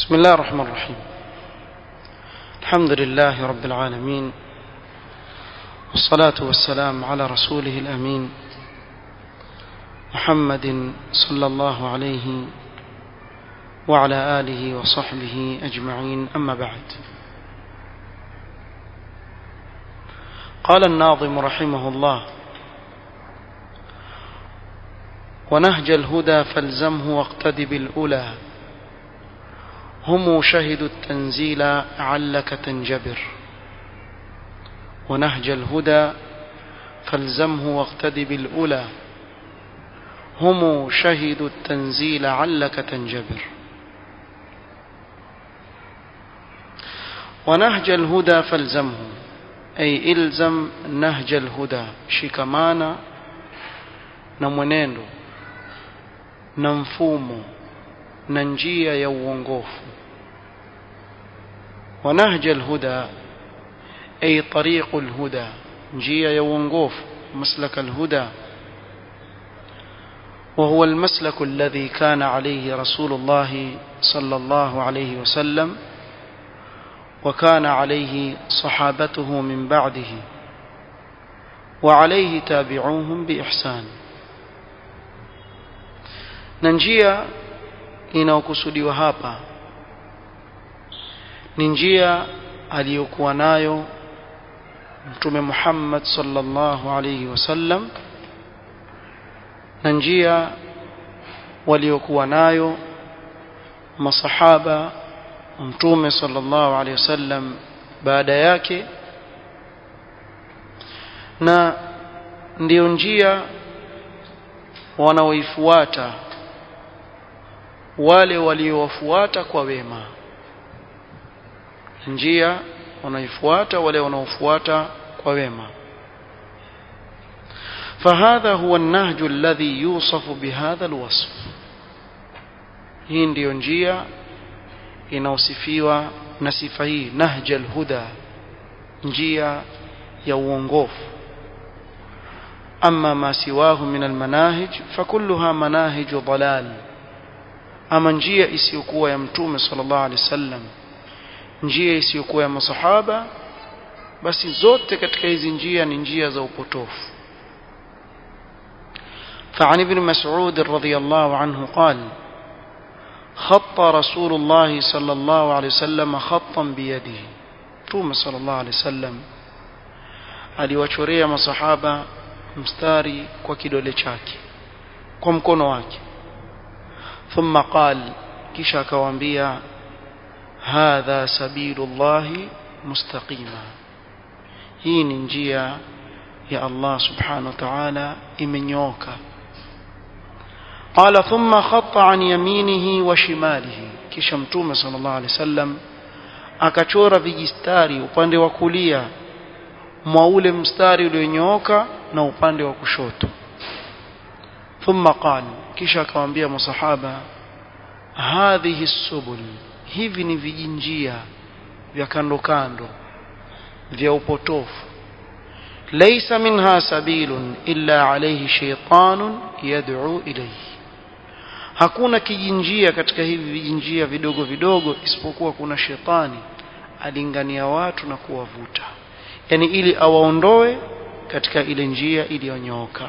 بسم الله الرحمن الرحيم الحمد لله رب العالمين والصلاة والسلام على رسوله الأمين محمد صلى الله عليه وعلى آله وصحبه أجمعين أما بعد قال الناظم رحمه الله ونهج الهدى فالزمه واقتد بالأولى هم شهدوا التنزيل علك تنجبر ونهج الهدى فالزمه واقتد بالأولى هم شهدوا التنزيل علك تنجبر ونهج الهدى فالزمه أي إلزم نهج الهدى شكمانا نمنendo na mfumo na njia ya uongofu ونهج الهدى أي طريق الهدى njia ya uongofu مسلك الهدى وهو المسلك الذي كان عليه رسول الله صلى الله عليه وسلم وكان عليه صحابته من بعده وعليه تابعوهم بإحسان na njia inayokusudiwa hapa ni njia aliyokuwa nayo mtume Muhammad sallallahu alayhi wasallam na njia waliokuwa nayo masahaba mtume sallallahu alayhi wasallam baada yake na ndiyo njia wanaoifuata wale waliowafuata kwa wema njia wanaifuata wale wanaofuata kwa wema فهذا هو النهج الذي يوصف بهذا الوصف hii ndiyo njia inaosifiwa na sifa hii nahja alhuda njia ya uongofu ama ma siwahu min almanahij fakulluha manahij dalal ama njia isiyokuwa ya mtume sallallahu alaihi wasallam njia isiyokuwa ya masahaba basi zote katika hizi njia ni njia za upotofu فعن ابن مسعود رضي الله عنه قال خط رسول الله صلى الله عليه وسلم خطا بيده توم صلى الله عليه وسلم aliwachorea masahaba mstari kwa kidole chake kwa mkono wake thumma qal kisha akawaambia hadha sabilullahi mustaqima hii ni njia ya Allah subhanahu wa ta'ala imenyooka قال ثم خط عن يمينه وشماله kisha mtume sallallahu alaihi wasallam akachora vijistari upande wa kulia mwa ule mstari ulionyooka na upande wa kushoto thumma qala kisha akamwambia masahaba hadhihi subul hivi ni vijinjia vya kando kando vya upotofu laysa minha sabilun illa alayhi shaytanun yad'u ilayhi hakuna kijinjia katika hivi vijinjia vidogo vidogo isipokuwa kuna shetani alingania watu na kuwavuta yani ili awaondoe katika ile njia iliyonyooka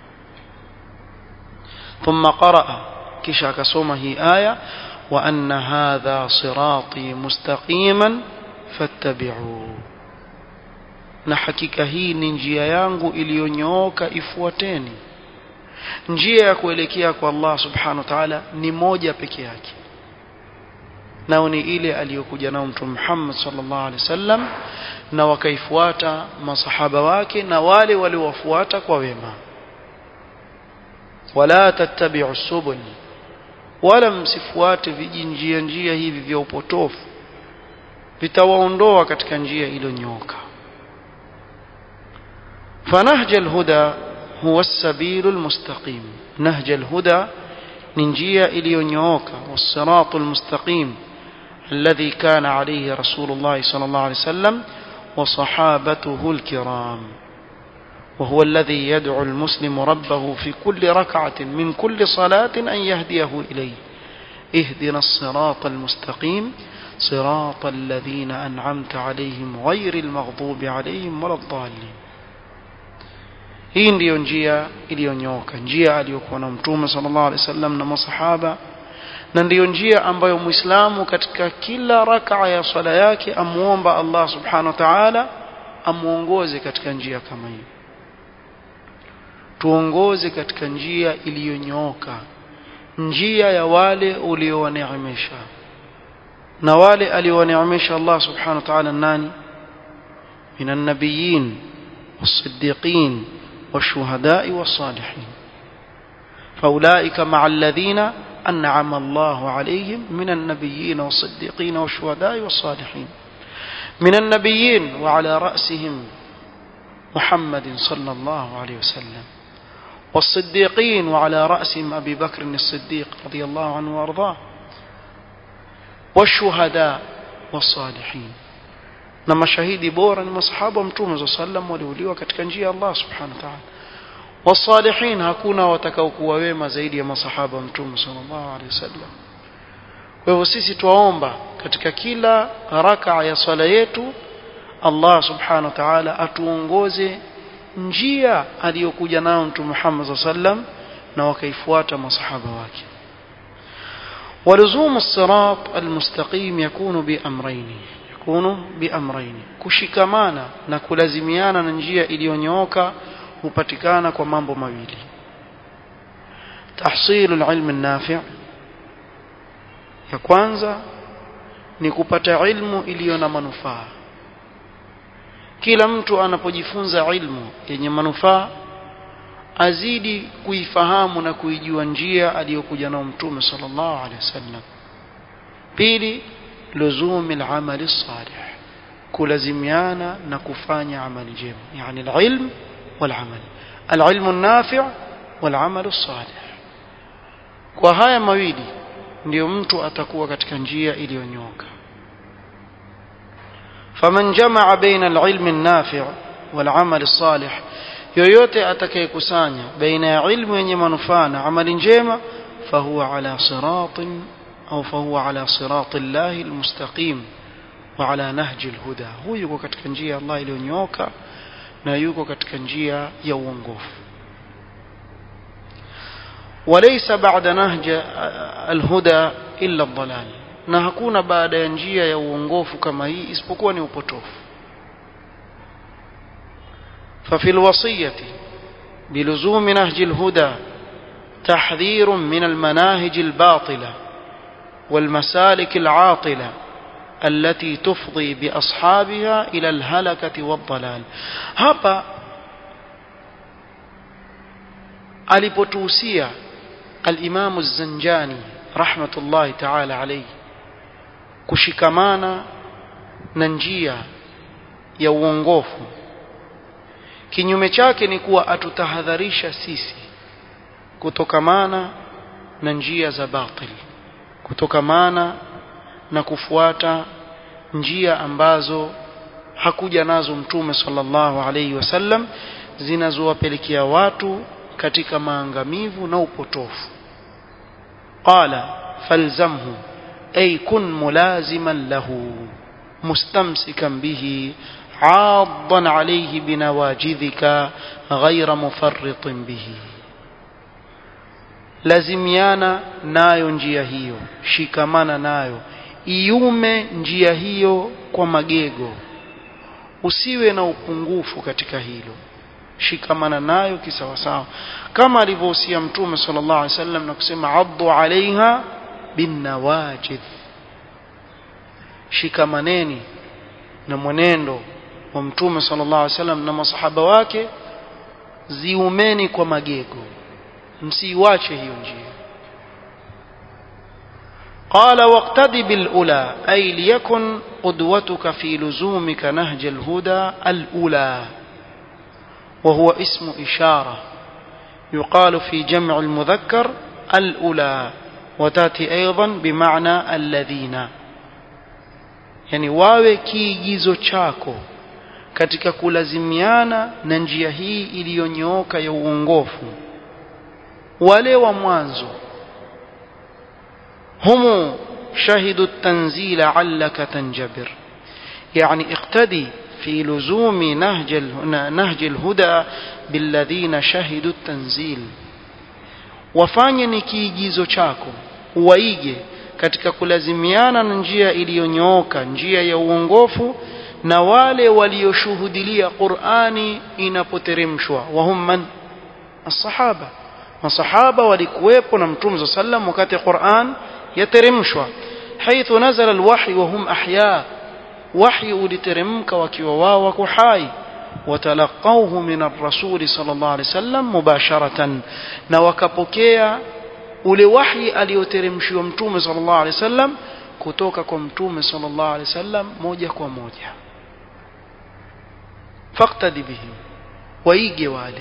ثم قرأ kisha akasoma hii aya wa anna hadha sirati mustaqiman fattabi'u na hakika hii ni njia yangu iliyonyooka ifuateni njia ya kuelekea kwa Allah subhanahu wa ta'ala ni moja peke yake nao ni ile aliyokuja nao mtume Muhammad sallallahu alaihi wasallam na wakaifuata masahaba wake na wale waliowafuata kwa wema wala tattabi'u subul wala msifuate vijinjia njia hivi vya upotofu vitawaondoa katika njia iliyonyooka فنهج الهدى هو السبيل المستقيم نهج الهدى ننجيا إليونيوكا والصراط المستقيم الذي كان عليه رسول الله صلى الله عليه وسلم وصحابته الكرام وهو الذي يدعو المسلم ربه في كل ركعة من كل صلاة أن يهديه إليه اهدنا الصراط المستقيم صراط الذين أنعمت عليهم غير المغضوب عليهم ولا الضالين hii ndiyo njia iliyonyooka njia aliyokuwa na mtume sallallahu alaihi wasallam na masahaba na ndiyo njia ambayo muislamu katika kila rakaa ya swala yake amuomba Allah subhanahu wa ta'ala amuongoze katika njia kama hiyo tuongoze katika njia iliyonyooka njia ya wale uliowaneemesha na wale aliowaneemesha Allah subhanahu wa ta'ala nani minan nabiyyin was-siddiqin wash-shuhada'i was-salihin فأولئك مع الذين أنعم الله عليهم من النبيين والصديقين والشهداء والصالحين من النبيين وعلى رأسهم محمد صلى الله عليه وسلم والصديقين وعلى رأسهم أبي بكر الصديق رضي الله عنه وأرضاه والشهداء والصالحين na mashahidi bora ni masahaba wa mtume saa sallam waliuliwa katika njia ya Allah subhanahu wa ta'ala wasalihin hakuna watakaokuwa wema zaidi ya masahaba wa mtume sallallahu alaihi wasallam kwa hivyo sisi tuwaomba katika kila rakaa ya swala yetu Allah subhanahu wa ta'ala atuongoze njia aliyokuja nayo mtume Muhammad sallam na wakaifuata masahaba wake ولزوم الصراط المستقيم يكون بأمرين يكون بأمرين كشكمانا نكلازميانا ننجيا iliyonyooka hupatikana kwa mambo mawili tahsil alilm an-nafi' ya kwanza ni kupata ilmu iliyo na manufaa kila mtu anapojifunza ilmu yenye manufaa azidi kuifahamu na kuijua njia aliyokuja nao mtume sallallahu alaihi wasallam pili luzum al-amal salih kulazimiana na kufanya amali njema yani al-ilm wal-amal al-ilmu an-nafi' wal-amal salih kwa haya mawili ndio mtu atakuwa katika njia iliyonyoka faman jamaa baina al-ilmi an-nafi' wal-amal as-salih yoyote atakayekusanya baina ya ilmu yenye manufaa na amali njema fahuwa ala siratin au fahuwa ala sirati llahi almustaqim wa ala nahji alhuda huyu yuko katika njia ya Allah iliyonyooka na yuko katika njia ya uongofu وليس بعد نهج الهدى إلا الضلال na hakuna baada ya njia ya uongofu kama hii isipokuwa ni upotofu ففي الوصية بلزوم نهج الهدى تحذير من المناهج الباطلة والمسالك العاطلة التي تفضي بأصحابها إلى الهلكة والضلال هبا alipotuhusia alimamu zanjani rahmatullahi taala alaihi kushikamana na njia ya uongofu kinyume chake ni kuwa atutahadharisha sisi kutokamana na njia za batil kutokamana na kufuata njia ambazo hakuja nazo mtume sallallahu alayhi wasallam zinazowapelekea watu katika maangamivu na upotofu qala falzamhu ay kun mulaziman lahu mustamsikan bihi عاضا عليه بنواجذك غير مفرط به lazimiana nayo njia hiyo shikamana nayo iume njia hiyo kwa magego usiwe na upungufu katika hilo shikamana nayo kisawasawa kama alivyohusia mtume sallallahu alaihi wasallam na kusema addu alaiha binnawajidh shikamaneni na mwenendo wa mtume sallallahu alaihi wasallam na masahaba wake ziumeni kwa magego msiiwache hiyo njia قال واقتدي بالأولى أي ليكن قدوتك في لزومك نهج الهدى الأولى وهو اسم إشارة يقال في جمع المذكر الأولى وتأتي أيضا بمعنى الذين يعني wawe kiigizo chako katika kulazimiana na njia hii iliyonyooka ya uongofu wale wa mwanzo هم شهدوا التنزيل علك تنجبر يعني اقتدي في لزوم نهج نهج الهدى بالذين شهدوا التنزيل wafanye ni kiigizo chako waige katika kulazimiana na njia iliyonyooka njia ya uongofu na wale walioshuhudilia Qur'ani inapoteremshwa wahum man as-sahaba masahaba walikuwepo na mtume sallam wakati Qur'an yateremshwa haithu nazala alwahy wa hum ahya wahy uliteremka wakiwa wao wako hai watalaqawhu min ar-rasul sallallahu alayhi wasallam mubasharatan na wakapokea ule wahi alioteremshiwa mtume sallallahu alayhi wasallam kutoka kwa mtume sallallahu alayhi wasallam moja kwa moja faqtadi bihim waige wale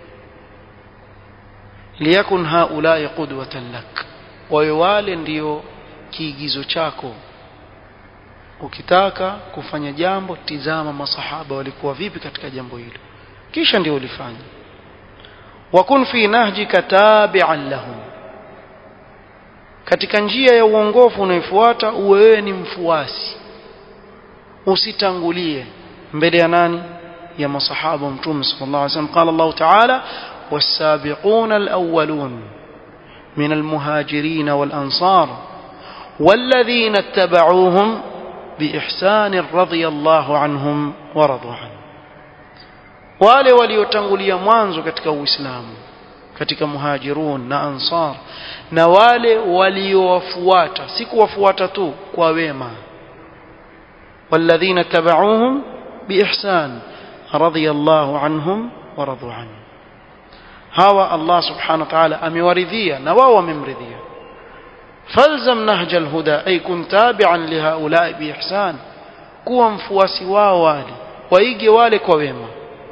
liyakun haulai qudwatan lak wawe wale ndio kiigizo chako ukitaka kufanya jambo tizama masahaba walikuwa vipi katika jambo hilo kisha ndio ulifanya wakun fi nahjika tabi'an lahum katika njia ya uongofu unaofuata uwe wewe ni mfuasi usitangulie mbele ya nani ya masahaba mtume sallallahu alaihi wasallam qala Allah ta'ala والسابقون الأولون من المهاجرين والأنصار والذين اتبعوهم بإحسان رضي الله عنهم ورضوا عنه wale waliotangulia mwanzo katika uislamu katika muhajirun na ansar na wale waliowafuata si kuwafuata tu kwa wema walladhina tabauhum biihsan radiyallahu anhum wa radu anhu hawa Allah subhanahu wa ta'ala amewaridhia na wao wamemridhia falzam nahja alhuda ay kun tabi'an lihaula biihsan kuwa mfuasi wao wale waige wale kwa wema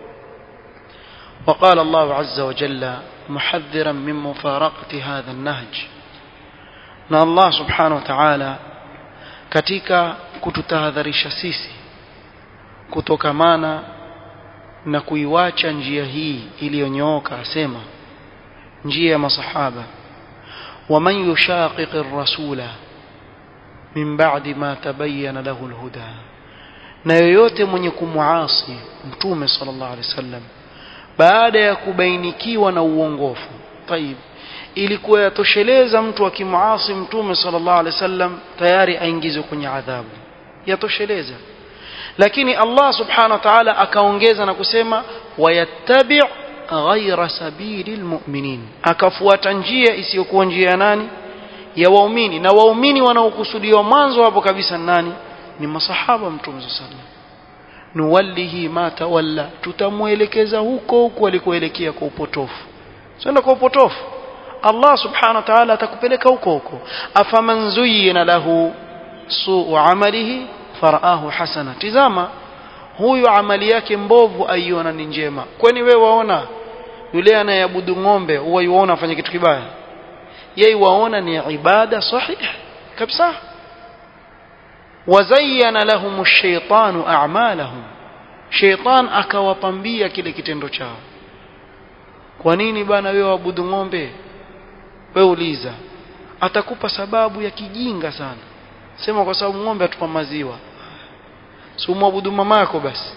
وقال الله عز وجل محذرا من مفارقة هذا النهج na Allah subhanahu wa ta'ala katika kututahadharisha sisi kutokamana na kuiwacha njia hii iliyonyooka asema njia ya masahaba waman yushaqiq ar-rasula min ba'di ma tabayyana lahu al-huda na yoyote mwenye kumuasi mtume sallallahu alaihi wasallam baada ya kubainikiwa na uongofu tayib ilikuwa yatosheleza mtu akimuasi mtume sallallahu alaihi wasallam tayari aingizwe kwenye adhabu yatosheleza lakini Allah subhanahu wa ta'ala akaongeza na kusema wayattabi' ghaira sabili almu'minin akafuata njia isiyokuwa njia ya nani ya waumini na waumini wanaokusudiwa mwanzo hapo kabisa nani ni masahaba mtume sallallahu alaihi wasallam nuwallihi ma tawalla tutamuelekeza huko huko alikoelekea kwa upotofu sio kwa upotofu Allah subhanahu wa ta'ala atakupeleka huko huko afaman zuyyina lahu suu amalihi faraahu hasana tizama huyu amali yake mbovu aiona ni njema kwani we waona yule anayeabudu ng'ombe huwa yuona afanye kitu kibaya yeye waona ni ibada sahih kabisa wazayyana lahum ash-shaytanu a'malahum shaytan akawapambia kile kitendo chao kwa nini bana wewe waabudu ng'ombe wewe uliza atakupa sababu ya kijinga sana sema kwa sababu ng'ombe atupa maziwa si umwabudu mama yako basi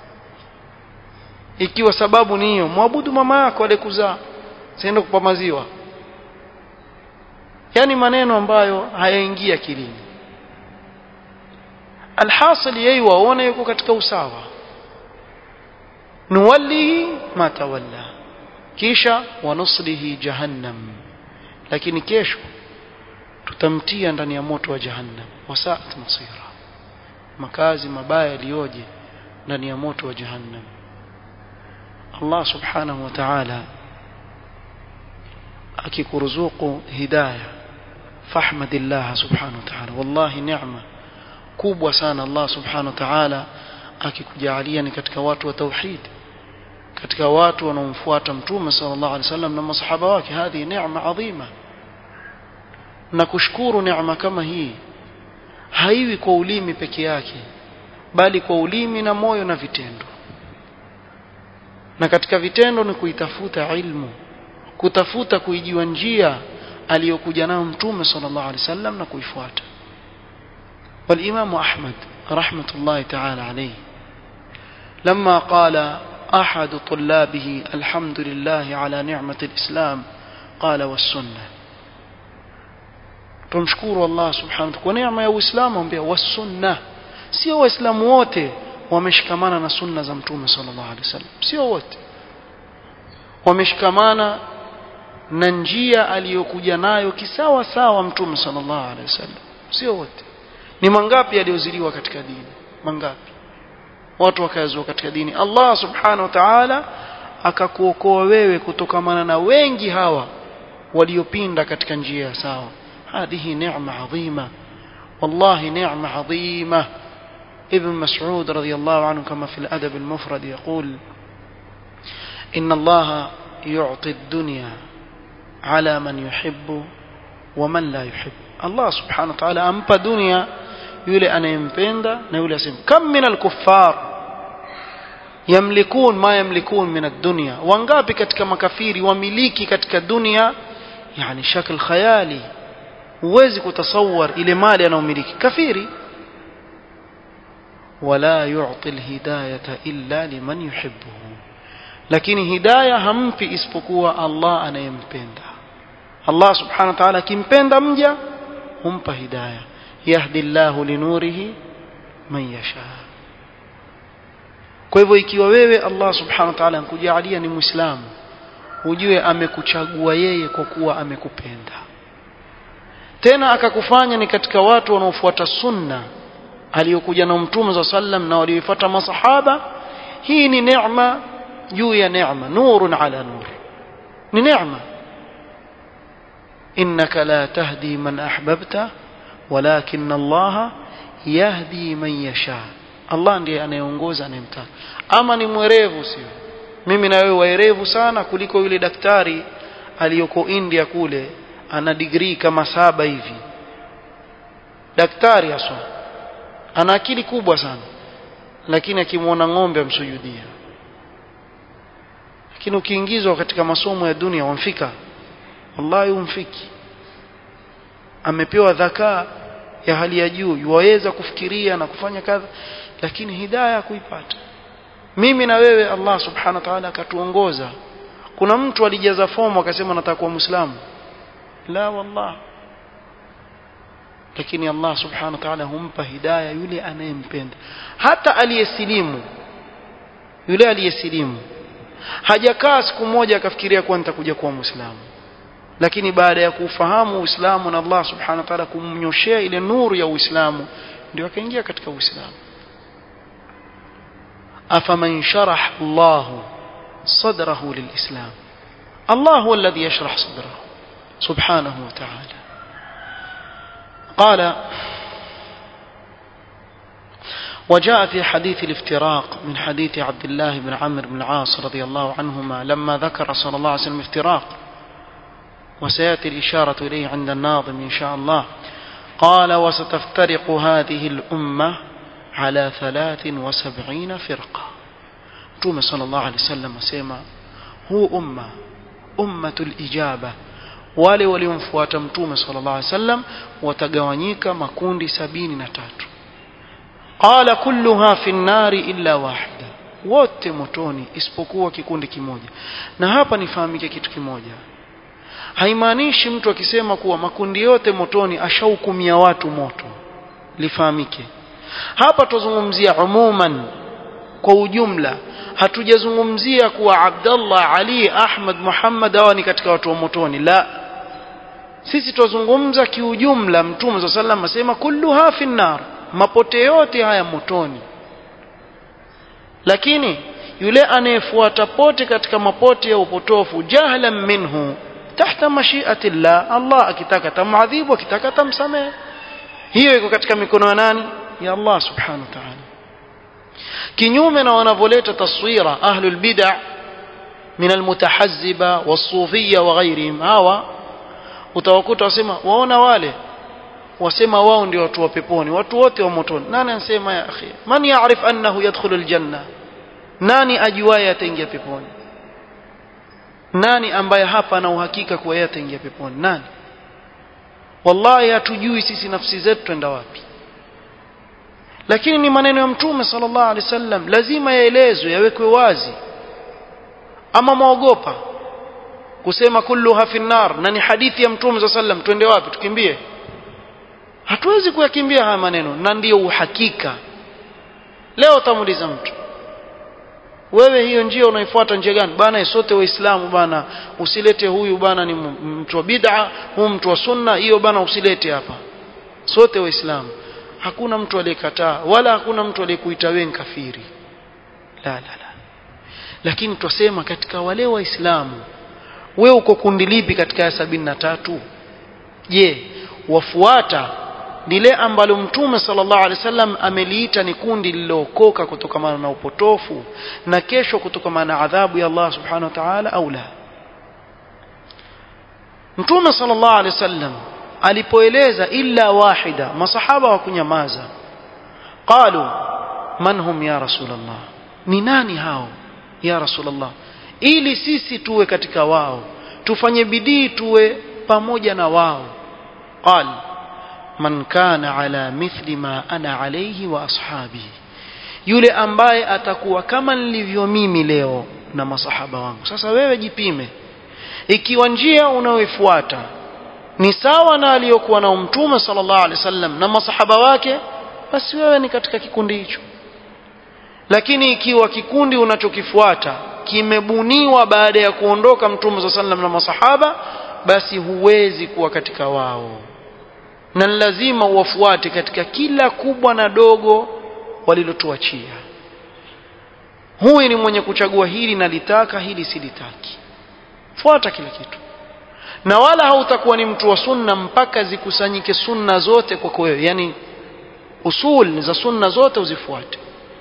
ikiwa sababu ni hiyo mwabudu mama yako alikuzaa sienda kupa maziwa yani maneno ambayo hayaingia akilini alhasil yeye waone yuko katika usawa nuwallihi ma tawalla kisha wanuslihi jahannam lakini kesho tutamtia ndani ya moto wa jahannam wasaat masira makazi mabaya yaliyoje ndani ya moto wa jahannam Allah subhanahu wa ta'ala akikuruzuku hidayah fahmadillah subhanahu wa ta'ala wallahi neema kubwa sana Allah subhanahu wa ta'ala akikujalia ni katika watu wa tauhid katika watu wanaomfuata mtume sallallahu alaihi wasallam na masahaba wake hadi neema adhima na kushukuru neema kama hii haiwi kwa ulimi peke yake bali kwa ulimi na moyo na vitendo na katika vitendo ni kuitafuta ilmu kutafuta kuijua njia aliyokuja nayo mtume sallallahu alaihi wasallam na kuifuata والإمام أحمد رحمة الله تعالى عليه لما قال أحد طلابه الحمد لله على نعمة الإسلام قال والسنة tumshukuru Allah subhanahu kwa neema ya Uislamu ambia wasunna sio waislamu wote wameshikamana na sunna za mtume sallallahu alaihi wasallam sio wote wameshikamana na njia aliyokuja nayo kisawa sawa mtume sallallahu alaihi wasallam sio wote ni mangapi yaliyoziliwa katika dini mangapi watu wakayazua katika dini Allah subhanahu wa ta'ala akakuokoa wewe kutokamana na wengi hawa waliopinda katika njia ya sawa هذه نعمة عظيمة والله نعمة عظيمة ابن مسعود رضي الله عنه كما في الأدب المفرد يقول إن الله يعطي الدنيا على من يحب ومن لا يحب الله سبحانه وتعالى أمبى دنيا yule anayempenda na yule asim kam min alkuffar yamlikun ma yamlikun min ad-dunya wangapi katika makafiri wamiliki katika dunia yani shakl khayali huwezi kutasawar ile mali anayomiliki kafiri wala yu'ti alhidayata illa liman yuhibbuhu lakini hidayah hampi isipokuwa Allah anayempenda Allah subhanahu wa ta'ala akimpenda mja humpa hidayah yahdi Allahu linurihi man yasha kwa hivyo ikiwa wewe Allah subhanahu wa ta'ala ankujalia ni muislamu ujue amekuchagua yeye kwa kuwa amekupenda tena akakufanya ni katika watu wanaofuata sunna aliyokuja na mtume za sallam na waliofuata masahaba hii ni neema juu ya neema nurun ala nur ni neema innaka la tahdi man ahbabta walakin Allah yahdi man yasha Allah ndiye anayeongoza anayemtaka ama ni mwerevu sio mimi na wewe waerevu sana kuliko yule daktari aliyoko India kule ana degree kama saba hivi daktari haswa ana akili kubwa sana lakini akimwona ng'ombe amsujudia lakini ukiingizwa katika masomo ya dunia wamfika wallahi umfiki amepewa dhakaa ya hali ya juu yuwaweza kufikiria na kufanya kadha lakini hidayah kuipata mimi na wewe Allah subhanahu wa ta'ala akatuongoza kuna mtu alijaza fomu akasema nataka kuwa muislamu la wallah lakini Allah subhanahu wa ta'ala humpa hidayah yule anayempenda hata aliyesilimu yule aliyesilimu hajakaa siku moja akafikiria kuwa nitakuja kuwa muislamu lakini baada ya kufahamu Uislamu na Allah subhanahu wa ta'ala kumnyoshea ile nuru ya Uislamu ndio akaingia katika Uislamu afaman sharah Allah sadrahu lilislam Allah huwa alladhi yashrah sadrahu subhanahu wa ta'ala قال وجاء في حديث الافتراق من حديث عبد الله بن عمرو بن العاص رضي الله عنهما لما ذكر صلى الله عليه وسلم افتراق وسيأتي الإشارة إليه عند الناظم إن شاء الله قال وستفترق هذه الأمة على ثلاث وسبعين فرقة توم صلى الله عليه وسلم سيما هو أمة أمة الإجابة wale waliomfuata mtume sallallahu alaihi wasallam watagawanyika makundi sabini na tatu qala kulluha fi nnari illa wahida wote motoni isipokuwa kikundi kimoja na hapa nifahamike kitu kimoja haimaanishi mtu akisema kuwa makundi yote motoni ashahukumia watu moto lifahamike hapa tuzungumzia umuman kwa ujumla hatujazungumzia kuwa Abdallah Ali Ahmad Muhammad hawa ni katika watu wa motoni la sisi tuzungumza kiujumla mtume صلى الله عليه asema kulluha fi nar mapote yote haya motoni lakini yule anayefuata pote katika mapote ya upotofu jahlan minhu tahta mashiati llah Allah akitaka tamadhibu akitaka tamsamehe hiyo iko katika mikono ya nani ya Allah subhanahu wa ta'ala kinyume na wanavyoleta taswira ahlul bid'a min almutahazziba wasufiyya wa ghairihim hawa utawakuta wasema waona wale wasema wao ndio watu wa peponi watu wote wa motoni nani anasema ya akhi man ya'rif annahu yadkhulu aljanna nani ajuaye ataingia peponi nani ambaye hapa ana uhakika kuwa yeye ataingia peponi nani wallahi hatujui sisi nafsi zetu twenda wapi lakini ni maneno ya mtume sallallahu alaihi wasallam lazima yaelezwe yawekwe wazi ama mwaogopa kusema kulluha fi nar na ni hadithi ya mtume sallallahu alaihi wasallam twende wapi tukimbie hatuwezi kuyakimbia haya maneno na ndiyo uhakika leo utamuuliza mtu wewe hiyo njia unaifuata njia gani bana sote waislamu bana usilete huyu bana ni mtu wa bid'a huyu mtu wa sunna hiyo bana usilete hapa sote waislamu hakuna mtu aliyekataa wala hakuna mtu aliyekuita wewe kafiri la la la lakini twasema katika wale waislamu wewe uko kundi lipi katika ya sabini na tatu je wafuata lile ambalo mtume sallallahu alaihi wasallam ameliita ni kundi lililookoka kutokana na upotofu na kesho kutokana na adhabu ya Allah subhanahu wa ta'ala au la mtume sallallahu alaihi wasallam alipoeleza illa wahida masahaba wa kunyamaza qalu man hum ya rasulullah ni nani hao ya rasulullah ili sisi tuwe katika wao tufanye bidii tuwe pamoja na wao qal man kana ala mithli ma ana alayhi wa ashabi yule ambaye atakuwa kama nilivyo mimi leo na masahaba wangu sasa wewe jipime ikiwa njia unayoifuata ni sawa na aliyokuwa na mtume sallallahu alaihi wasallam na masahaba wake basi wewe ni katika kikundi hicho lakini ikiwa kikundi unachokifuata kimebuniwa baada ya kuondoka mtume sallallahu alaihi wasallam na masahaba basi huwezi kuwa katika wao na lazima uwafuate katika kila kubwa na dogo walilotuachia huyu ni mwenye kuchagua hili na litaka hili silitaki fuata kila kitu na wala hautakuwa ni mtu wa sunna mpaka zikusanyike sunna zote kwako wewe yani usul za sunna zote uzifuate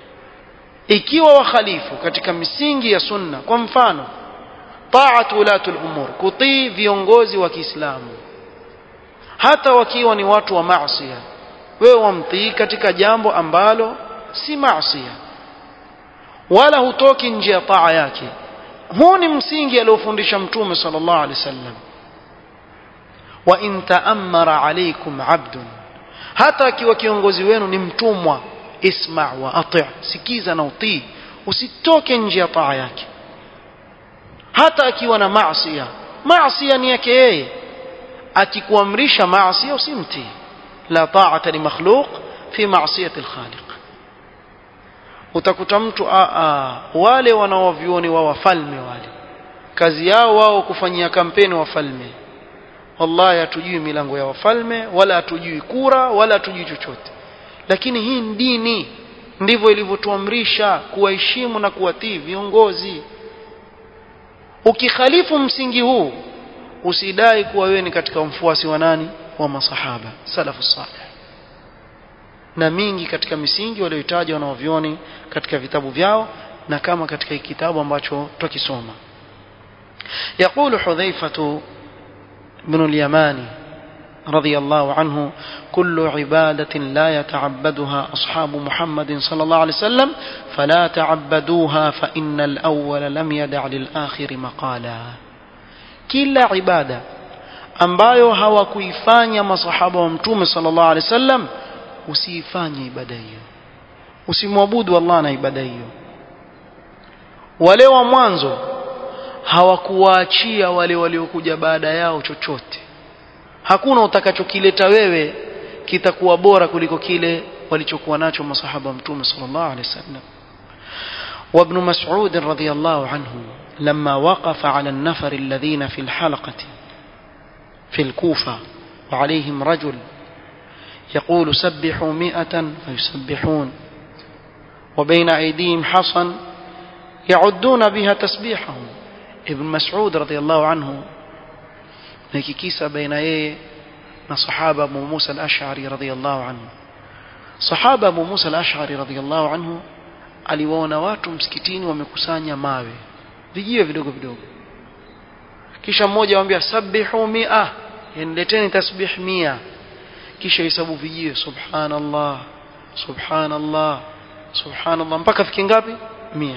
ikiwa wakhalifu katika misingi ya sunna kwa mfano taatu ulatul umur kutii viongozi wa Kiislamu hata wakiwa ni watu wa maasiya wewe wamtii katika jambo ambalo si maasiya wala hutoki nje ya taa yake huu ni msingi aliofundisha mtume sallallahu alaihi wasallam wa in ta'ammara alaykum 'abdun hata akiwa kiongozi wenu ni mtumwa isma wa ati' sikiza na utii usitoke nje ya taa yake hata akiwa na maasiya maasiya ni yake yeye akikuamrisha maasiya usimtii la ta'ata li makhluq fi ma'siyati al-khaliq utakuta mtu a a wale wanaovioni wa wafalme wale kazi yao wao kufanyia kampeni wafalme wallahi hatujui milango ya wafalme wala hatujui kura wala hatujui chochote lakini hii ni dini ndivyo ilivyotuamrisha kuwaheshimu na kuwatii viongozi ukikhalifu msingi huu usidai kuwa wewe ni katika mfuasi wa nani wa masahaba salafu salih na mingi katika misingi walioitaja wanaovioni katika vitabu vyao na kama katika kitabu ambacho tukisoma يقول حذيفة بن اليماني رضي الله عنه كل عبادة لا يتعبدها أصحاب محمد صلى الله عليه وسلم فلا تعبدوها فإن الأول لم يدع للآخر مقالا كلا عبادة ambayo hawakuifanya masahaba wa mtume sallallahu alaihi wasallam usiifanye ibada hiyo usimwabudu Allah na ibada hiyo wale wa mwanzo hawakuwaachia wale waliokuja baada yao chochote hakuna utakachokileta wewe kitakuwa bora kuliko kile walichokuwa nacho masahaba mtume sallallahu alaihi wasallam وابن مسعود رضي الله عنه لما وقف على النفر الذين في الحلقة في الكوفة وعليهم رجل يقول سبحوا مئة فيسبحون وبين أيديهم حصن يعدون بها تسبيحهم ابن مسعود رضي الله عنه nikikisa baina yeye na sahaba Abu Musa al-Ash'ari radhiyallahu anhu sahaba Abu Musa al-Ash'ari radhiyallahu anhu aliwaona watu msikitini wamekusanya mawe vijiwe vidogo vidogo kisha mmoja amwambia sabihu mia nileteni tasbih mia kisha hesabu vijiwe subhanallah subhanallah subhanallah mpaka fiki ngapi mia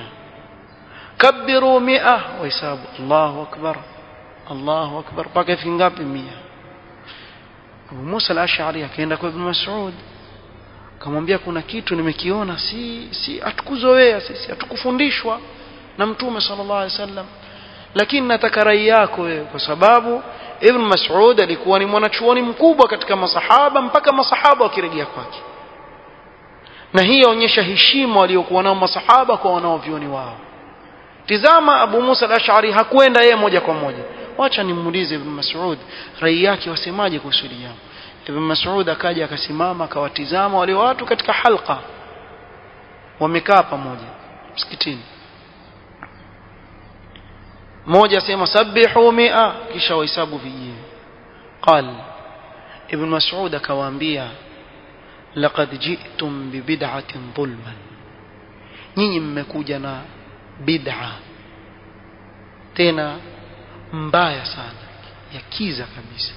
kabiru mia wahesabu Allahu akbar Allahu akbar mpaka ifiki ngapi mia Abu Musa al-Ash'ari akaenda kwa Ibn Mas'ud akamwambia kuna kitu nimekiona si si hatukuzoea sisi hatukufundishwa na mtume sallallahu alaihi wasallam lakini nataka rai yako wewe kwa sababu Ibn Mas'ud alikuwa ni mwanachuoni mkubwa katika masahaba mpaka masahaba wakirejea kwake na hii yaonyesha heshima waliokuwa nao masahaba kwa wanaovioni wao tizama Abu Musa al-Ash'ari hakwenda yeye moja kwa moja wacha nimuulize Ibn Mas'ud rai yake wasemaje kuhusu hili jambo Ibn Mas'ud akaja akasimama akawatizama wale watu katika halqa wamekaa pamoja msikitini mmoja asema sabihu mia kisha wahesabu vijini qal Ibn Mas'ud akawaambia laqad ji'tum bi bid'atin dhulman nyinyi mmekuja na bid'a tena mbaya sana ya kiza kabisa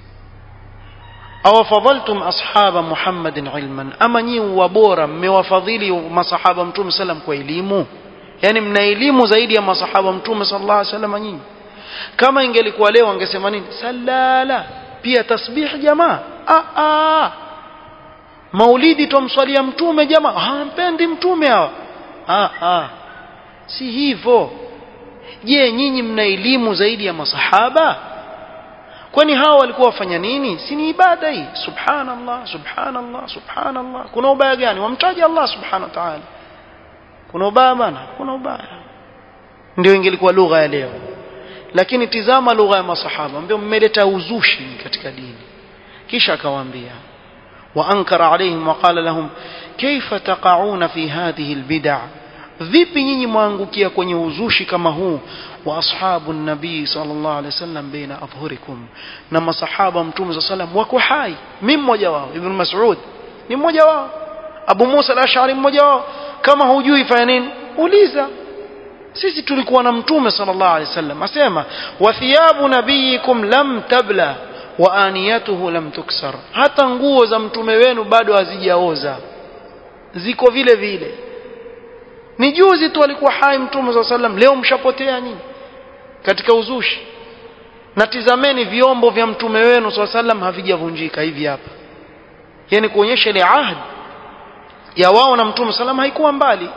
aw fadhaltum ashaba muhammadin ilman ama nyinyi wabora mmewafadhili masahaba mtume sallam kwa elimu yani mna elimu zaidi ya masahaba mtume sallallahu alaihi wasallam nyinyi kama ingelikuwa leo angesema nini salala pia tasbih jamaa ah ah maulidi tumswalia mtume jamaa hampendi mtume hawa ah ah si hivyo je nyinyi mna elimu zaidi ya masahaba kwani hao walikuwa wafanya nini si ni ibada hii subhanallah subhanallah subhanallah kuna ubaya gani wamtaja Allah subhanahu wa ta'ala kuna ubaya bana kuna ubaya ndio ingelikuwa lugha ya leo lakini tizama lugha ya masahaba ambao mmeleta uzushi katika dini kisha akawaambia وأنكر عليهم وقال لهم كيف تقعون في هذه البدع vipi nyinyi mwangukia kwenye uzushi kama huu wa ashabu nabii sallallahu alaihi wasallam baina adhhurikum na masahaba mtume sallallahu alaihi wasallam wako hai mimi mmoja wao ibn mas'ud ni mmoja wao abu musa al-ash'ari mmoja wao kama hujui fanya nini uliza sisi tulikuwa na mtume sallallahu alaihi wasallam asema wa thiyabu nabiyikum lam tabla wa aniyatuhu lam tuksar hata nguo za mtume wenu bado hazijaoza ziko vile vile ni juzi tu alikuwa hai mtume saa sallam leo mshapotea nini katika uzushi na tizameni vyombo vya mtume wenu saa sallam havijavunjika hivi hapa yani kuonyesha ile ahdi ya wao na mtume sallam haikuwa mbali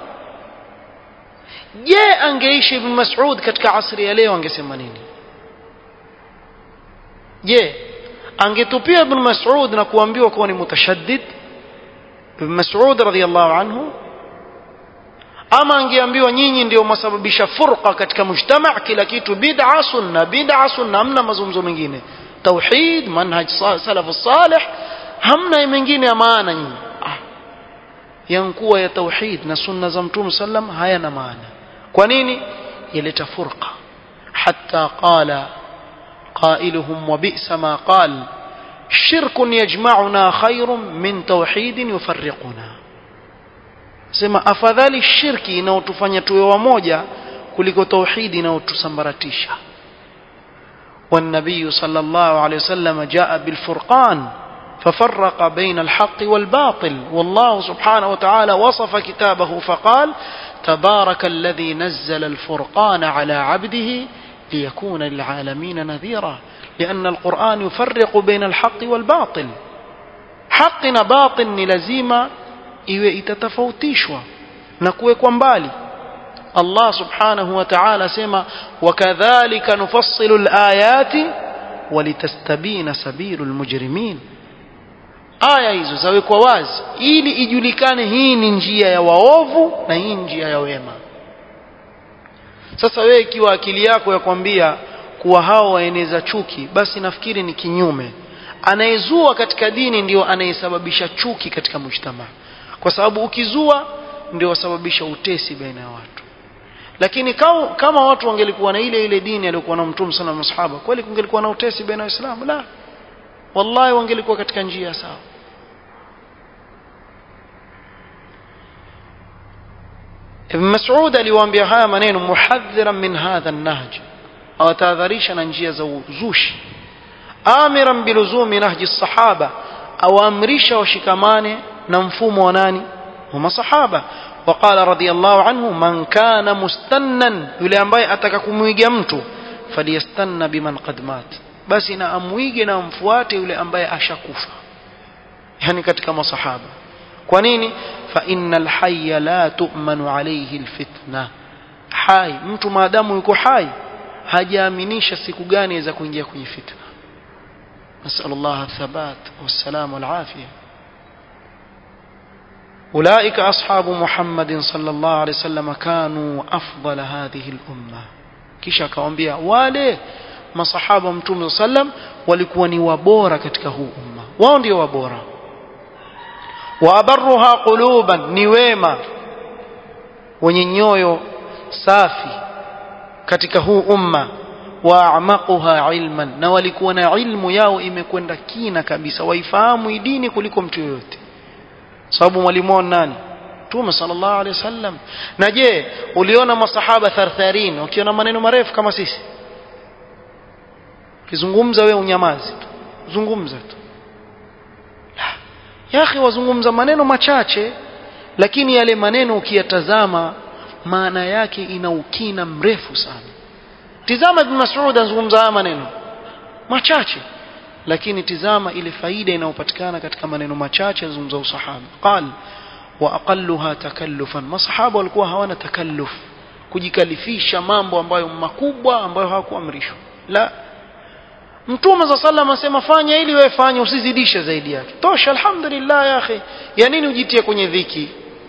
je angeishi ibn mas'ud katika asri ya leo angesema nini je angetupia ibn mas'ud na kuambiwa kuwa ni mutashaddid ibn mas'ud radhiyallahu anhu ama angeambiwa nyinyi ndio masababisha furqa katika mujtama kila kitu bid'a sunna bid'a sunna hamna mazungumzo mengine tauhid manhaj salaf salih hamna mengine ya maana nyinyi ah. yankuwa ya tauhid na sunna za mtume sallam hayana maana kwa nini yaleta furqa hatta qala قائلهم وبئس ما قال شرك يجمعنا خير من توحيد يفرقنا sema afadhali shirki inayotufanya tuwe wamoja kuliko tauhidi inayotusambaratisha والنبي صلى الله عليه وسلم جاء بالفرقان ففرق بين الحق والباطل والله سبحانه وتعالى وصف كتابه فقال تبارك الذي نزل الفرقان على عبده ليكون للعالمين نذيرا لأن القرآن يفرق بين الحق والباطل حق باطل لزيمة iwe itatofautishwa na kuwekwa mbali Allah subhanahu wa ta'ala sema wakadhalika nufassilu alayati walitastabina sabilul mujrimin aya hizo zawekwa wazi ili ijulikane hii ni njia ya waovu na hii njia ya wema sasa wewe ikiwa akili yako ya kwambia kuwa hao waeneza chuki basi nafikiri ni kinyume anayezua katika dini ndio anayesababisha chuki katika mujtamaa kwa sababu ukizua ndio wasababisha utesi baina ya watu lakini kama, kama watu wangelikuwa na ile ile dini aliyokuwa na mtume sana masahaba kweli kungelikuwa na utesi baina ya waislamu la wallahi wangelikuwa katika njia sawa Ibn Mas'ud aliwaambia haya maneno muhadhiran min hadha an-nahj awatahadharisha na njia za uzushi amiran biluzumi nahji sahaba awaamrisha washikamane na mfumo wa nani wa masahaba وقال رضي الله عنه من كان مستنا yule ambaye ataka kumwiga mtu falyastanna biman qad mat basi na amwige na amfuate yule ambaye ashakufa yani katika masahaba kwa nini fa innal hayya la tu'manu alayhi alfitna hai mtu maadamu yuko hai hajaaminisha siku gani aweza kuingia kwenye fitna نسأل الله الثبات والسلام والعافية أولئك أصحاب محمد صلى الله عليه وسلم كانوا أفضل هذه الأمة kisha akawambia wale masahaba mtume sallam walikuwa ni wabora katika huu umma wao ndio wabora waabarruha quluban ni wema wenye nyoyo safi katika huu umma waamaquha ilman na walikuwa na ilmu yao imekwenda kina kabisa waifahamu dini kuliko mtu yoyote sababu mwalimu wao nani Mtume sallallahu alaihi wasallam na je uliona masahaba thartharin wakiona maneno marefu kama sisi kizungumza wewe unyamazi tu zungumza tu ya akhi wazungumza maneno machache lakini yale maneno ukiyatazama maana yake ina ukina mrefu sana tizama ibn Mas'ud anazungumza haya maneno machache lakini tizama ile faida inayopatikana katika maneno machache anazungumza usahaba qal wa aqalluha takallufan masahaba walikuwa hawana takalluf kujikalifisha mambo ambayo makubwa ambayo hawakuamrishwa la Mtume za sallam asema fanya ili wewe fanya usizidishe zaidi yake tosha alhamdulillah ya akhi ya nini ujitie kwenye dhiki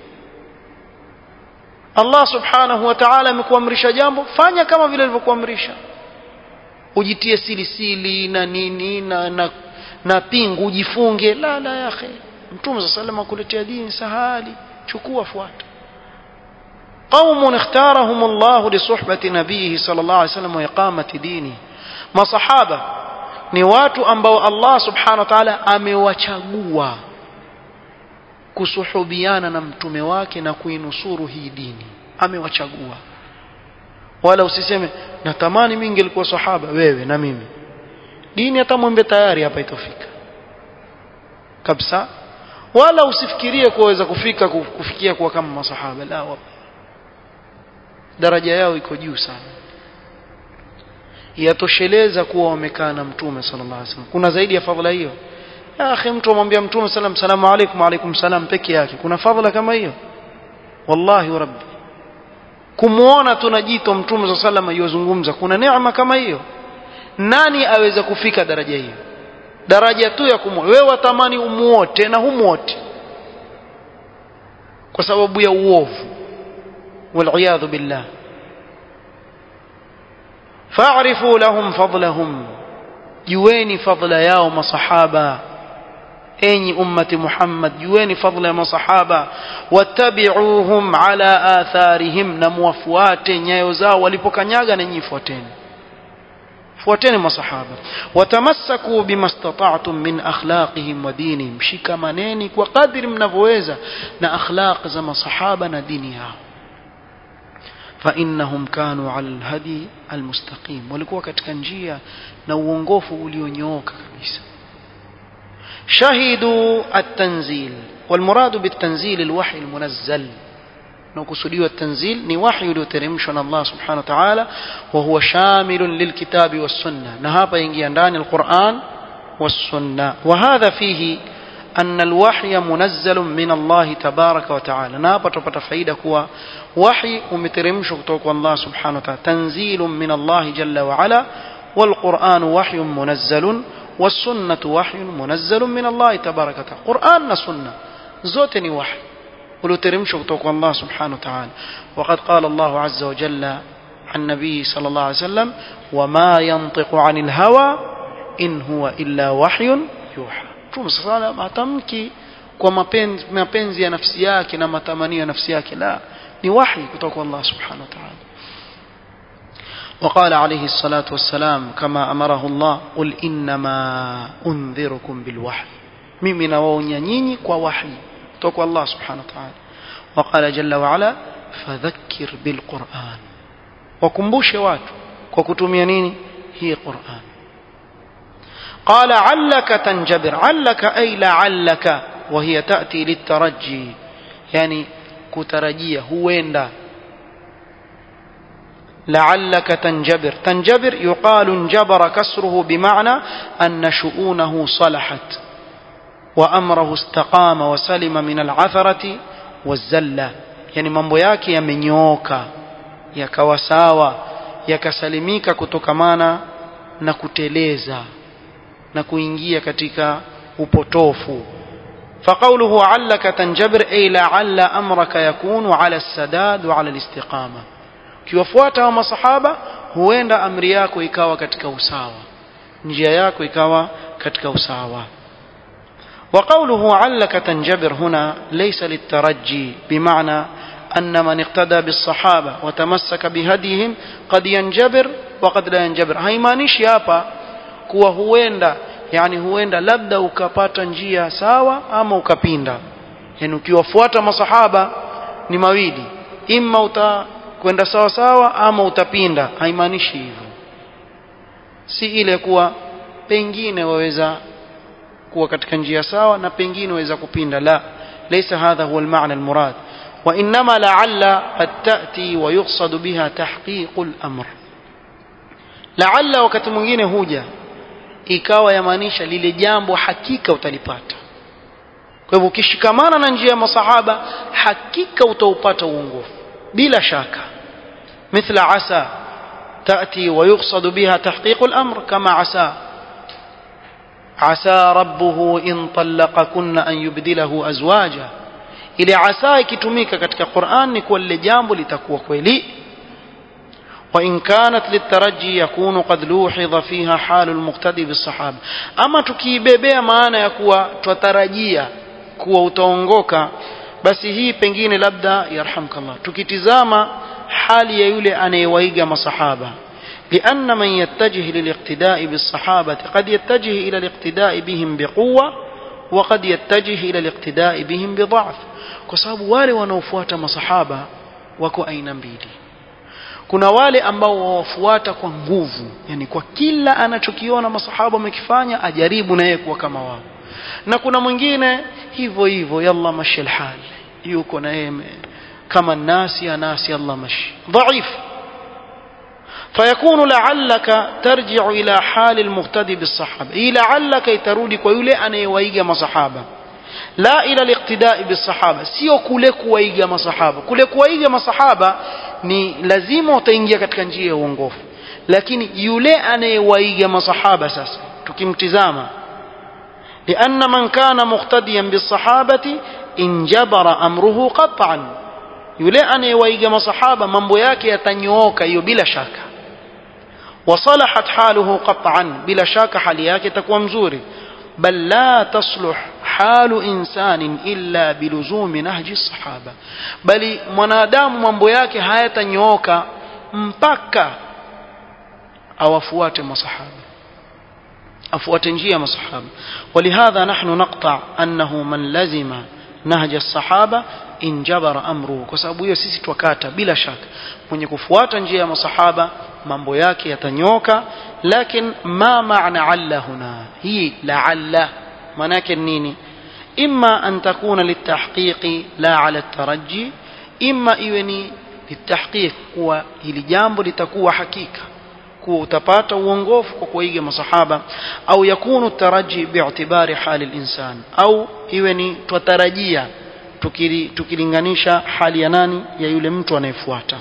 Allah subhanahu wa ta'ala amekuamrisha jambo fanya kama vile alivyokuamrisha ujitie sili sili na nini na na, na pingu ujifunge la la ya akhi Mtume za sallam akuletea dini sahali chukua fuata قوم اختارهم الله لصحبة نبيه صلى الله عليه وسلم وإقامة دينه masahaba ni watu ambao Allah subhanahu wa ta'ala amewachagua kusuhubiana na mtume wake na kuinusuru hii dini amewachagua wala usiseme natamani mimi ningelikuwa sahaba wewe na mimi dini hata mwembe tayari hapa itofika kabisa wala usifikirie kuweza kufika kufikia kuwa kama masahaba la daraja yao iko juu sana yatosheleza kuwa wamekaa na mtume sallallahu alaihi wasallam kuna zaidi ya fadhila hiyo ya akhi mtu amwambia mtume sallam salamu alaykum alaykum salam peke yake kuna fadhila kama hiyo wallahi wa rabbi kumuona tunajito mtume sallallahu alaihi wasallam yozungumza kuna neema kama hiyo nani aweza kufika daraja hiyo daraja tu ya kumuona wewe watamani umuote na humuote kwa sababu ya uovu wal billah فاعرفوا لهم فضلهم جويني فضل يا مصحابة أني أمة محمد جويني فضل يا مصحابة واتبعوهم على آثارهم نموفوات نيوزا ولبكنياغا نيفوتين fuateni masahaba watamasaku bima stata'tum min akhlaqihim wa dinihim shikamaneni kwa kadri mnavyoweza na akhlaq za masahaba na dini yao فإنهم كانوا على الهدي المستقيم walikuwa katika njia na uongofu ulionyooka kabisa shahidu at-tanzil والمراد بالتنزيل الوحي المنزل نقصدوا التنزيل ni wahi ulioteremshwa na Allah subhanahu wa ta'ala wa huwa shamilun lilkitabi was-sunnah na hapa ingia ndani al-Qur'an was-sunnah wa hadha fihi أن الوحي منزل من الله تبارك وتعالى نابا تبتا فايدة كوا وحي ومترمش كتوك الله سبحانه وتعالى تنزيل من الله جل وعلا والقرآن وحي منزل والسنة وحي منزل من الله تبارك وتعالى قرآن سنة زوتني وحي ولو ترمش كتوك الله سبحانه وتعالى وقد قال الله عز وجل عن النبي صلى الله عليه وسلم وما ينطق عن الهوى إن هو إلا وحي يوحى Mtume sallam hatamki kwa mapenzi, mapenzi ya nafsi yake na matamanio ya nafsi yake la ni wahi kutoka kwa Allah subhanahu wa ta'ala وقال عليه الصلاة والسلام كما أمره الله قل إنما أنذركم بالوحي mimi nawaonya nyinyi kwa wahi kutoka kwa Allah subhanahu wa ta'ala وقال جل وعلا فذكر بالقرآن wakumbushe watu kwa kutumia nini hii Qur'an قال علك تنجبر علك أي لعلك وهي تأتي للترجي يعني كترجية هويندا لعلك تنجبر تنجبر يقال انجبر كسره بمعنى أن شؤونه صلحت وأمره استقام وسلم من العثرة والزلة يعني mambo yake yamenyooka yakawa sawa yakasalimika kutokamana na kuteleza na kuingia katika upotofu فقوله علك تنجبر أي لعل أمرك يكون على السداد وعلى الاستقامة kiwafuata wa masahaba huenda amri yako ikawa katika usawa njia yako ikawa katika usawa وقوله علك تنجبر هنا ليس للترجي بمعنى أن من اقتدى بالصحابة وتمسك بهديهم قد ينجبر وقد لا ينجبر haimaanishi hapa kuwa huenda yani huenda labda ukapata njia sawa ama ukapinda yani ukiwafuata masahaba ni mawili imma utakwenda sawa sawa ama utapinda haimaanishi hivyo si ile kuwa pengine waweza kuwa katika njia sawa na pengine waweza kupinda la ليس هذا هو المعنى المراد وإنما لعل قد تأتي ويقصد بها تحقيق الأمر لعل wakati mwingine huja ikawa yamaanisha lile jambo hakika utalipata kwa hivyo ukishikamana na njia ya masahaba hakika utaupata uongofu bila shaka مثل عسى تأتي ويقصد بها تحقيق الأمر كما عسى عسى ربه إن طلقكن أن يبدله أزواجا ile asa ikitumika katika Qur'an ni kwa lile jambo litakuwa kweli وإن كانت للترجي يكون قد لوحظ فيها حال المقتدي بالصحابة أما tukiibebea maana ya kuwa twatarajia kuwa utaongoka basi hii pengine labda yarhamkallah tukitizama hali ya yule anayewaiga masahaba لأن من يتجه للاقتداء بالصحابة قد يتجه إلى الاقتداء بهم بقوة وقد يتجه إلى الاقتداء بهم بضعف كسبب wale wanaofuata masahaba wako aina mbili kuna wale ambao wawafuata kwa nguvu yani kwa kila anachokiona masahaba wamekifanya ajaribu na yeye kuwa kama wao na kuna mwingine hivyo hivyo yalla mashi alhal yuko na yeye kama nasi ya nasi yalla mashi dhaif فيكون لعلك ترجع إلى حال المقتدي بالصحابة إيه لعلك يترودي كيولي أنا يويجا مصحابة لا إلى الاقتداء بالصحابة سيو كule kuwaiga masahaba kule kuwaiga masahaba ni lazima utaingia katika njia ya uongofu lakini yule anayewaiga masahaba sasa tukimtizama لأن من كان مقتديا بالصحابة انجبر أمره قطعا yule anayewaiga masahaba mambo yake yatanyooka hiyo bila shaka wasalahat haluhu qat'an bila shaka hali yake itakuwa mzuri bal la tasluh halu insanin illa biluzumi nahji sahaba bali mwanadamu mambo yake hayatanyooka mpaka awafuate masahaba afuate njia masahaba ولهذا نحن نقطع أنه من لزم نهج الصحابة injabara amruhu kwa sababu hiyo sisi twakata bila shaka mwenye kufuata njia ya masahaba mambo yake yatanyoka lakin ma maana alla huna hii laalla maana yake nini imma an takuna litahqiqi la ala taraji imma iwe ni litahqiq kuwa hili jambo litakuwa hakika kuwa utapata uongofu kwa kuiga masahaba au yakunu taraji bi'tibari hali al-insan au iwe ni twatarajia tukilinganisha hali ya nani ya yule mtu anayefuata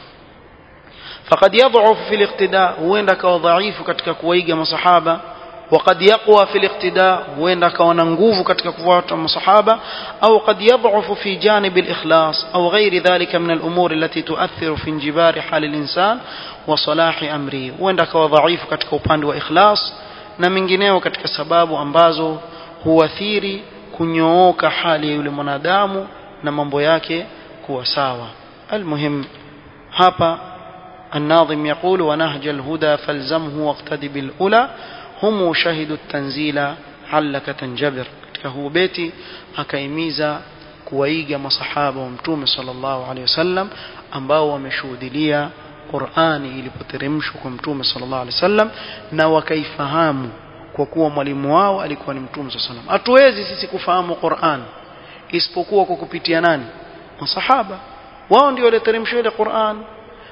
faqad yad'uf fi al-iqtida huenda kawa dhaifu katika kuwaiga masahaba وقد يقوى في الاقتداء وين كون nguvu katika kufuata masahaba au قد يضعف في جانب الإخلاص أو غير ذلك من الأمور التي تؤثر في انجبار حال الإنسان وصلاح أمره وين كوا ضعيف katika upande wa ikhlas na mengineo katika sababu ambazo huathiri kunyooka hali ya yule mwanadamu na mambo yake kuwa sawa almuhim hapa الناظم يقول ونهج الهدى فالزمه واقتدي بالأولى هم شهدوا التنزيل علك تنجبر katika huu beti akaimiza kuwaiga masahaba wa mtume sallallahu alaihi wasallam ambao wameshuhudilia Qur'ani ilipoteremshwa kwa mtume sallallahu alaihi wasallam na wakaifahamu kwa kuwa mwalimu wao alikuwa ni mtume sallallahu alaihi wasallam hatuwezi sisi kufahamu Qur'an isipokuwa kwa kupitia nani masahaba wao ndio waliteremshwa ile Qur'an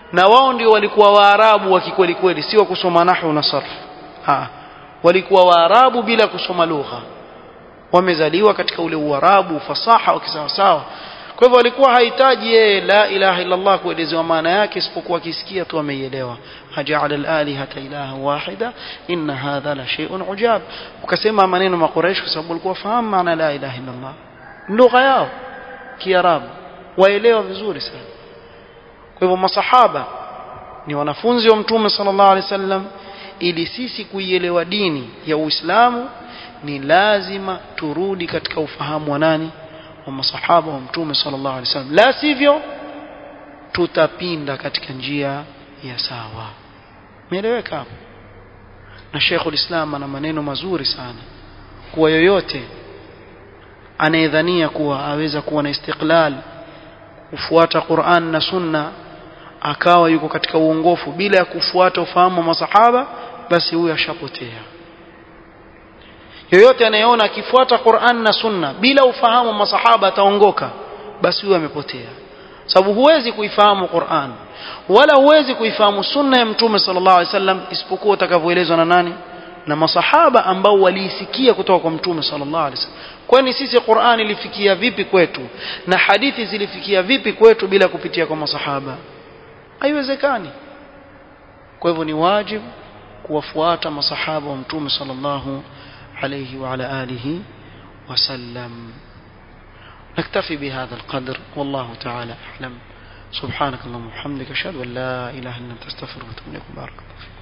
na wao ndio walikuwa waarabu wa kikweli kweli sio kusoma nahwu na sarf ha walikuwa waarabu bila kusoma lugha wamezaliwa katika ule uarabu fasaha wa kisawasawa kwa hivyo alikuwa hahitaji yeye la ilaha illa Allah kuelezewa maana yake isipokuwa akisikia tu ameielewa haja'ala al-alihata ilaha wahida inna hadha la shay'un ujab ukasema maneno makuraish kwa sababu walikuwa fahamu maana la ilaha illa Allah lugha yao kiarabu waelewa vizuri sana kwa hivyo masahaba ni wanafunzi wa mtume sallallahu alaihi wasallam ili sisi kuielewa dini ya Uislamu ni lazima turudi katika ufahamu wa nani wa masahaba wa mtume sallallahu alaihi wasallam la sivyo tutapinda katika njia ya sawa meeleweka hapo na Sheikhul Islam ana maneno mazuri sana kuwa yoyote anayedhania kuwa aweza kuwa na istiqlal kufuata Qur'an na Sunna akawa yuko katika uongofu bila ya kufuata ufahamu wa masahaba basi huyo ashapotea yoyote anayeona akifuata Qur'an na Sunna bila ufahamu wa masahaba ataongoka basi huyo amepotea sababu huwezi kuifahamu Qur'an wala huwezi kuifahamu sunna ya mtume sallallahu alaihi wasallam isipokuwa utakavyoelezwa na nani na masahaba ambao waliisikia kutoka kwa mtume sallallahu alaihi wasallam kwani sisi Qur'an ilifikia vipi kwetu na hadithi zilifikia vipi kwetu bila kupitia kwa masahaba haiwezekani kwa hivyo ni wajibu kuwafuata masahaba wa mtume sallallahu عليه وعلى آله وسلم نكتفي بهذا القدر والله تعالى أعلم سبحانك اللهم وبحمدك أشهد أن لا إله إلا أنت أستغفرك وأتوب إليك بارك الله فيك